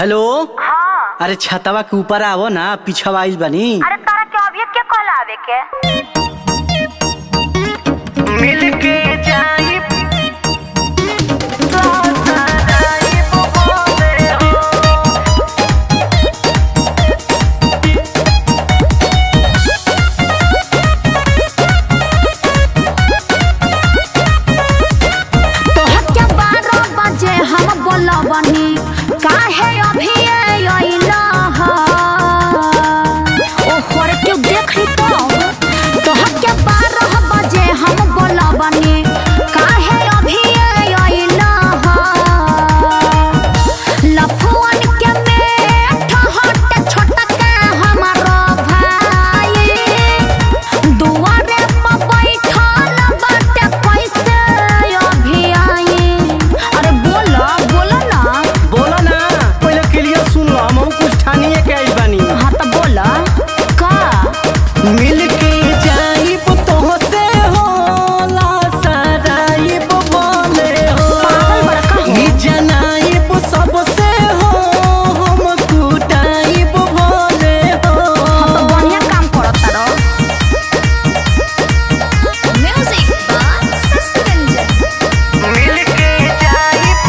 Hello हाँ अरे छतवा के ऊपर आवो ना पीछवा आइल बानी अरे तारा के अभी के कहला आवे के मिलके जाई तोहर के बारह बजे हम बोलबनी काहे अभी अइला ह ओ हर के देख ली तो तोहर के बारह बजे हम बोलबनी काहे अभी अइला ह लफुअन के मेठ हट छोटका हमारो भाई दुआरे पर बैठल बाटे कैसे अभी आई अरे बोला बोला ना बोलो ना पहले क्लियर सुन लो हम कुछ ठानिए के आइल बानी हाँ तो बोला का मिलके जाइब तोहसे होला सराइब बोले हो पागल बड़ा का हो? ई जनाइब सबसे हो हम कुटाइब बोले हो हम तो बढ़िया काम करत तारो म्यूजिक बाय सस्पेंजन मिलके जाइब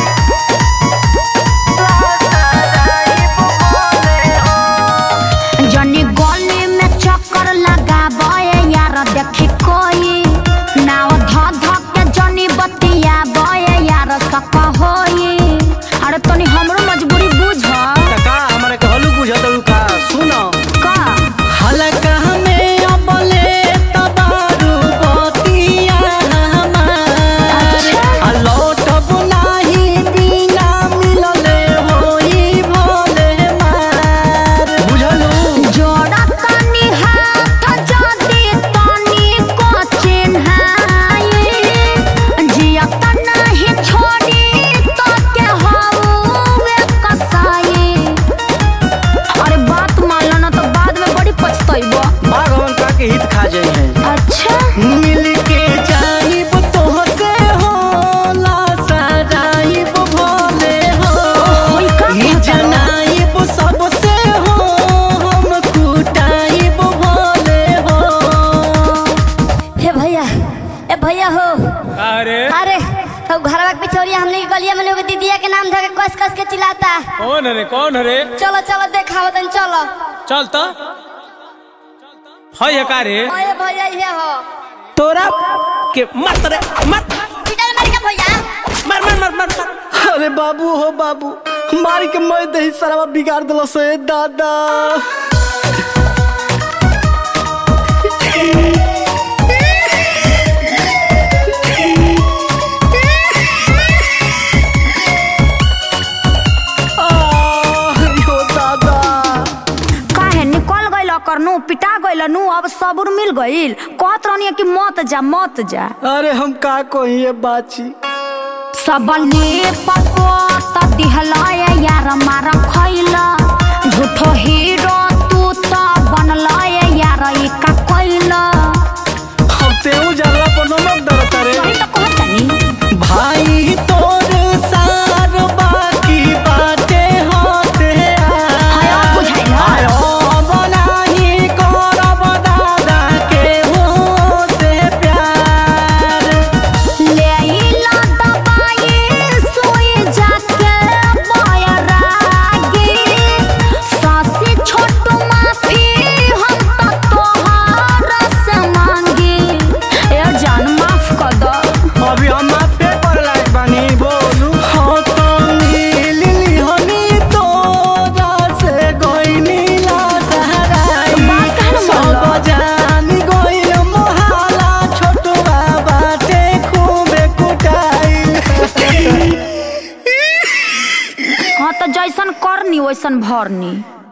सराइब बोले हो जनी गली में चक्कर लगाबे यार देखी कोई नाव ध ध के जनी बतिया बे यार सक होई अरे तनी हमरो मजबूरी बुझ टका हमारे कहलू बुझत का सुनो का हलका में अबले तबारू बतिया हमार अच्छा। आ लौटब नाही बिना मिलले होई भोले मार बुझलू जोड़ा तनी हाथ जदी तनी को चिन्हाई जिया त नहीं छोड़ी तो के हवे कसाई अरे बात मान लो ना तो बाद में बड़ी पछताइबो बागवन का के हित खा जाई है अच्छा मिलके जाइब तोहसे होला सराइब भोले हो होई का ई कहता? जनाइब सबसे हो हम कुटाइब भोले हो हे भैया ए भैया हो अरे अरे तो घरवा के पिछोरिया हमने के गलिया में लोग दीदिया के नाम धके कस कस के चिल्लाता कौन है रे कौन है रे चलो चलो देखाओ तन चलो चल तो है का रे ओए भैया ये हो तोरा के मत रे मत पिटा मारी का भैया मर मर मर मर मर अरे बाबू हो बाबू मारी के मैं दही सरवा बिगाड़ दिलो से दादा आह, यो दादा काहे निकल गइल कर नु पिटा गइल नु अब सबूर मिल गइल कहत रहनी कि मत जा मत जा अरे हम का कहिए बाची सबले पकोत दिहलाय यार मार खैला झूठो हीरो तू त बनलाय यार ई का कैला हम तेऊ जाला पर नमक दरता रे सही त कहतनी भाई तोर सार बाकी बाटे होते हाय अब बुझाइल आयो बनाही करब दादा के हो से प्यार ले आइला दबाई सोई जाके बयरागी सासी छोटू माफी हम त तोहार से मांगी ए जान माफ कर दो अभी हम पे पर लायक बानी बोलू हाँ तो नीली हनी तोरा से कोई नीला सहराई बात कहना सब बोलो। जान गइल मोहाला छोटुआ बाटे खूबे कुटाई हाँ तो जैसन करनी वैसन भरनी